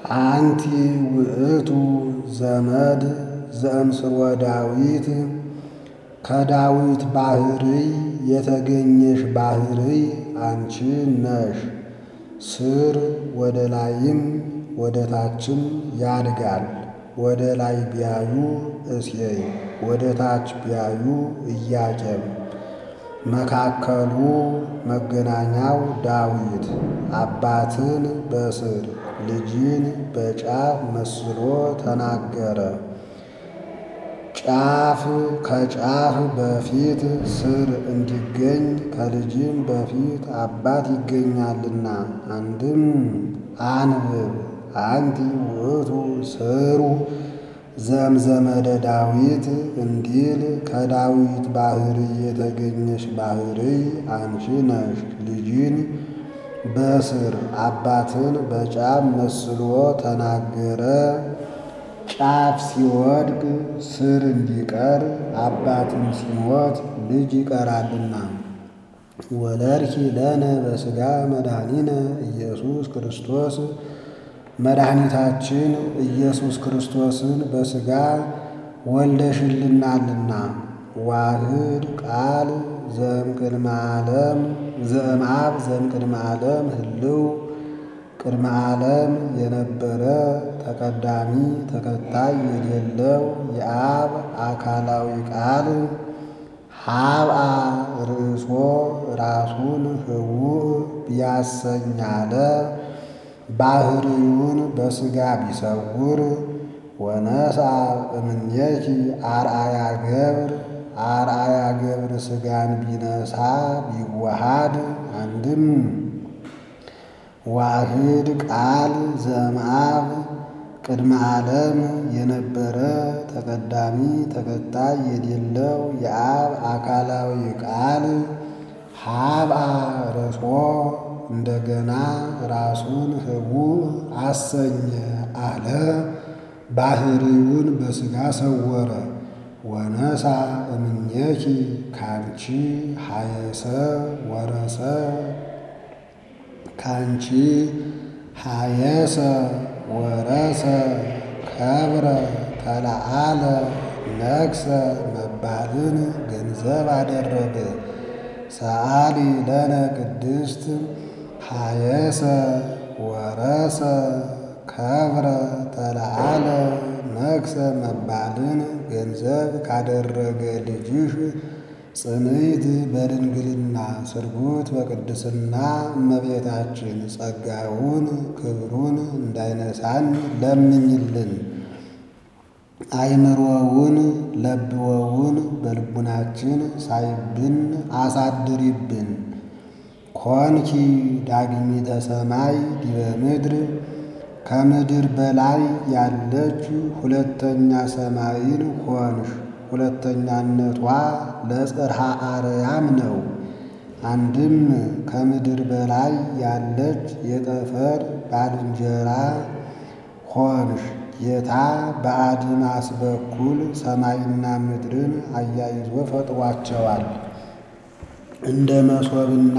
አንቲ ውእቱ ዘመድ ዘእምስርወ ዳዊት ከዳዊት ባሕርይ የተገኘሽ ባሕርይ አንቺ ነሽ። ስር ወደ ላይም ወደ ታችም ያድጋል። ወደ ላይ ቢያዩ እሴይ ወደ ታች ቢያዩ ኢያቄም መካከሉ መገናኛው ዳዊት አባትን በስር ልጅን በጫፍ መስሎ ተናገረ። ጫፍ ከጫፍ በፊት ስር እንዲገኝ ከልጅም በፊት አባት ይገኛልና። አንድም አንብብ አንቲ ውእቱ ስሩ ዘምዘመደ ዳዊት እንዲል ከዳዊት ባሕርይ የተገኘሽ ባሕርይ አንቺ ነሽ። ልጅን በስር አባትን በጫፍ መስሎ ተናገረ። ጫፍ ሲወድቅ ስር እንዲቀር አባትም ሲሞት ልጅ ይቀራልና። ወለድኪ ለነ በሥጋ መድኃኒነ ኢየሱስ ክርስቶስ መድኃኒታችን ኢየሱስ ክርስቶስን በሥጋ ወልደሽልናልና። ዋህድ ቃል ዘእምቅድመ ዓለም ዘእምአብ ዘእምቅድመ ዓለም ህልው ቅድመ ዓለም የነበረ ተቀዳሚ ተከታይ የሌለው የአብ አካላዊ ቃል ሀብአ ርእሶ ራሱን ህውእ ቢያሰኛለ ባሕርዩን በሥጋ ቢሰውር ወነሳ እምኔኪ አርአያ ገብር አርአያ ገብር ሥጋን ቢነሳ ቢዋሃድ አንድም ዋህድ ቃል ዘእምአብ ቅድመ ዓለም የነበረ ተቀዳሚ ተከታይ የሌለው የአብ አካላዊ ቃል ሀብአ ርእሶ እንደገና ራሱን ህቡእ አሰኘ አለ። ባሕርዩን በሥጋ ሰወረ። ወነሳ እምኔኪ ካንቺ ሀየሰ ወረሰ ካንቺ ሀየሰ ወረሰ ከብረ ተለዓለ ነግሰ መባልን ገንዘብ አደረገ። ሰአሊ ለነ ቅድስት ሀየሰ ወረሰ ከብረ ተለዓለ ነግሰ መባልን ገንዘብ ካደረገ ልጅሽ ጽንዕት በድንግልና ስርጉት በቅድስና እመቤታችን ጸጋውን ክብሩን እንዳይነሳን ለምኝልን። አይምሮውን ለብወውን በልቡናችን ሳይብን አሳድሪብን። ኮንኪ ዳግሚተ ሰማይ ዲበ ምድር ከምድር በላይ ያለች ሁለተኛ ሰማይን ሆንሽ። ሁለተኛነቷ ለጽርሐ አርያም ነው። አንድም ከምድር በላይ ያለች የጠፈር ባልንጀራ ሆንሽ። ጌታ በአድማስ በኩል ሰማይና ምድርን አያይዞ ፈጥሯቸዋል። እንደ መሶብና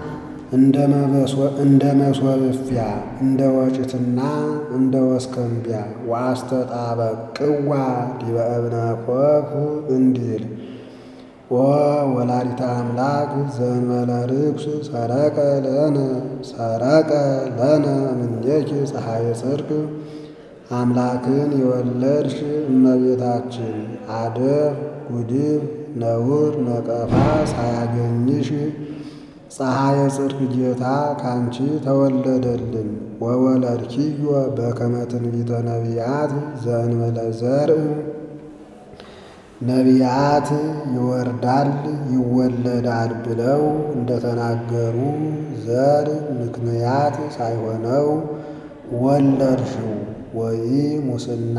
እንደ መሶብፊያ እንደ ወጭትና እንደ ወስከንቢያ ወአስተጣበቅዋ ዲበ እብነ ኮፍ እንዲል ኦ ወላዲተ አምላክ ዘእንበለ ርኩስ ሰረቀ ለነ ሰረቀ ለነ እምኔኪ ፀሐየ ጽድቅ አምላክን የወለድሽ እመቤታችን አደፍ ጉድፍ ነውር ነቀፋ ሳያገኝሽ ፀሐየ ጽድቅ ጌታ ካንቺ ተወለደልን። ወወለድኪዮ በከመ ትንቢተ ነቢያት ዘእንበለ ዘርእ ነቢያት ይወርዳል ይወለዳል ብለው እንደተናገሩ ዘር ምክንያት ሳይሆነው ወለድሽው። ወይ ሙስና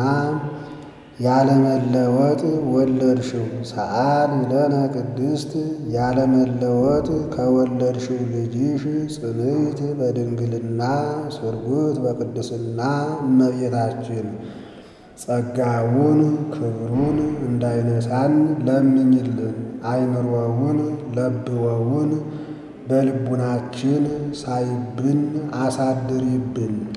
ያለመለወጥ ወለድሽው። ሰአሊ ለነ ቅድስት ያለመለወጥ ከወለድሽው ልጅሽ ጽንዕት በድንግልና ስርጉት በቅድስና እመቤታችን ጸጋውን ክብሩን እንዳይነሳን ለምኝልን። አይምሮውን ለብወውን በልቡናችን ሳይብን አሳድሪብን።